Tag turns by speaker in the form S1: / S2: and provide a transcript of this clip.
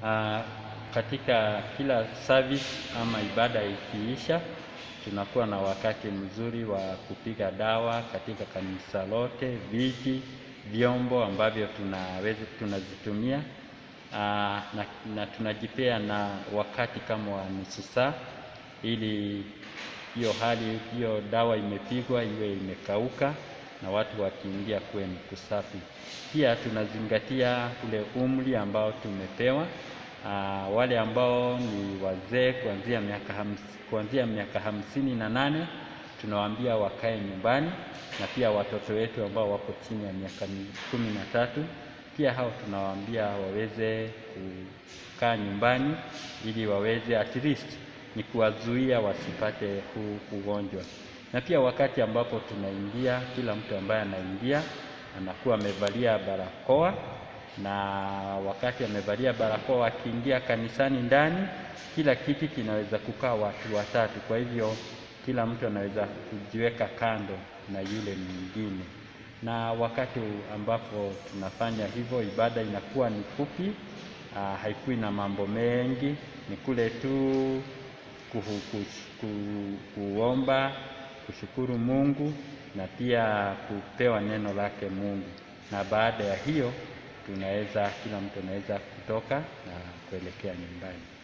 S1: uh, katika kila service ama ibada ikiisha, tunakuwa na wakati mzuri wa kupiga dawa katika kanisa lote, viti, vyombo ambavyo tunaweza tunazitumia uh, na, na tunajipea na wakati kama wa nusu saa ili hiyo hali hiyo dawa imepigwa iwe imekauka na watu wakiingia kuwe ni kusafi. Pia tunazingatia ule umri ambao tumepewa. Aa, wale ambao ni wazee kuanzia miaka hams, kuanzia miaka hamsini na nane tunawaambia wakae nyumbani, na pia watoto wetu ambao wako chini ya miaka kumi na tatu pia hao tunawaambia waweze kukaa nyumbani ili waweze at least ni kuwazuia wasipate huu ugonjwa. Na pia wakati ambapo tunaingia, kila mtu ambaye anaingia anakuwa amevalia barakoa, na wakati amevalia barakoa akiingia kanisani ndani, kila kiti kinaweza kukaa watu watatu. Kwa hivyo kila mtu anaweza kujiweka kando na yule mwingine, na wakati ambapo tunafanya hivyo, ibada inakuwa ni fupi, uh, haikui na mambo mengi, ni kule tu kuhu, ku, kuomba kushukuru Mungu na pia kupewa neno lake Mungu, na baada ya hiyo tunaweza kila mtu anaweza kutoka na kuelekea nyumbani.